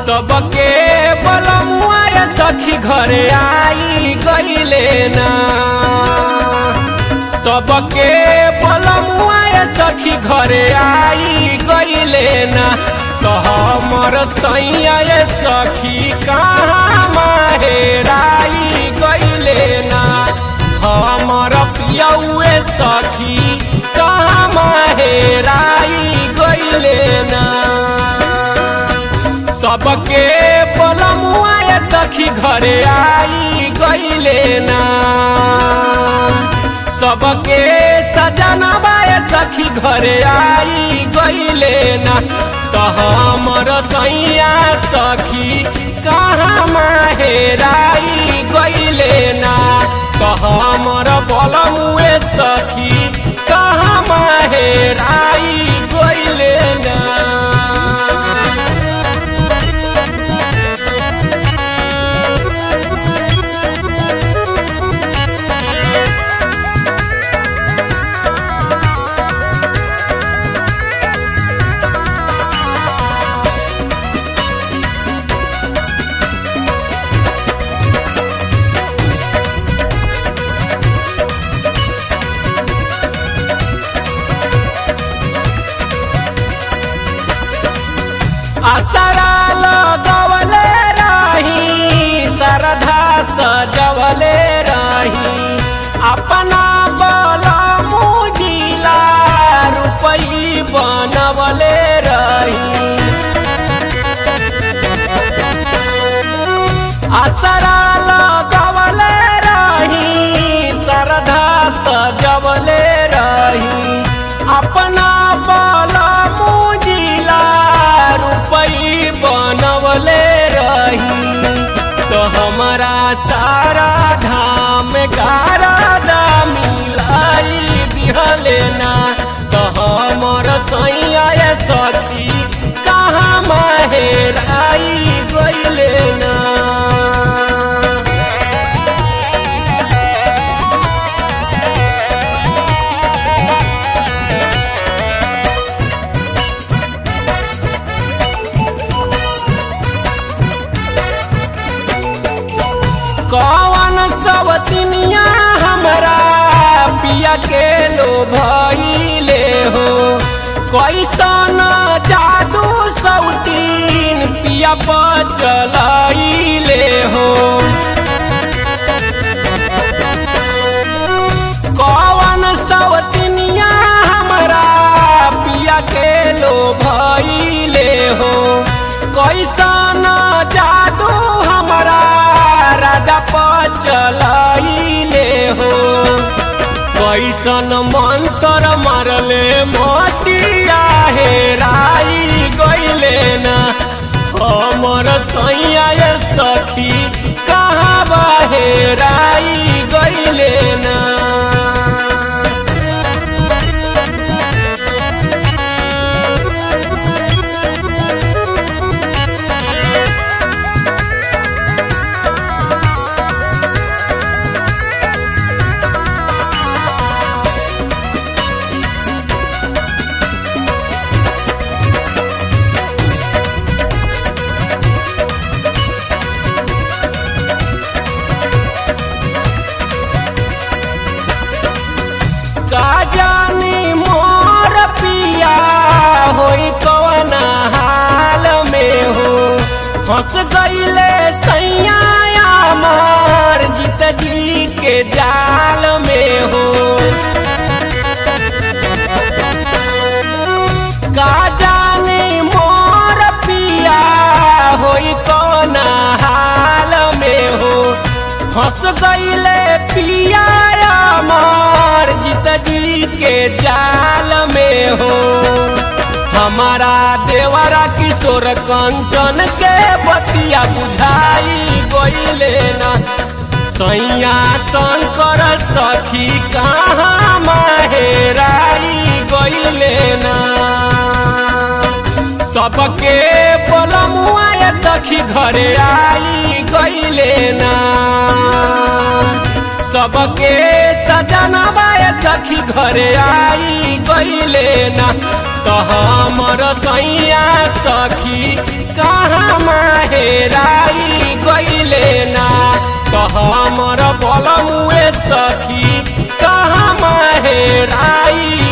सबके बलमुआ ये सखी घरे आई गईले ना सबके बलमुआ ये सखी घरे आई गईले ना तो हमर सैया ये सखी कहाँ माहेराई गईले ना हमर पियौए सखी कहाँ माहेराई गईले ना सबके बलमुआ ये सखी घरे आई गईले ना सबके सजनबा ये सखी घरे आई गईले ना तो हमर सैया सखी कहाँ माहेराई गईले ना तो हमर बलमुए सखी कहाँ माहेराई गईले ना आसरा लगवले रही सरधा सजवले रही अपना बल मुजिला रुपई बनवले रही आसरा लगवले रही सरधा सजवले रही अपना बल मुजिला रुपई बनवले रही तो हमारा सारा धाम गारा मिलाई दिहले ना तो हमर सैया ये सखी कहाँ माहेराई गईले ना कौन सवतिनिया हमरा पिया के लो भइले हो कैसन जादू सौतीन पिया बचलैले हो कौन सवतिनिया हमरा पिया के लो भइले हो कैसन जादू हमरा राजा पचलैले हो कैसन मंत्र मारले मोतिया हेराई गईले ना हमर सैया ये सखी कहाँ बहेराई गईले ना का जानी मोर पिया होई कवन हाल में हो फंस गईले सैया मार जीत जी के जाल में हो का जानी मोर पिया होई कवन हाल में हो फंस गईले पिया मार जीत जी के जाल में हो हमारा देवरा किशोर कंचन के बतिया बुझाई गईले ना सैया शंकर सखी कहाँ माहेराई गईले ना सबके बलमुआ ये सखी घरे आई गईले ना सबके सजनबा ये सखी घरे आई गईले गईले ना तो हमर सैया सखी कहाँ माहेराई गईले ना तो हमर बलमुए सखी कहाँ माहेराई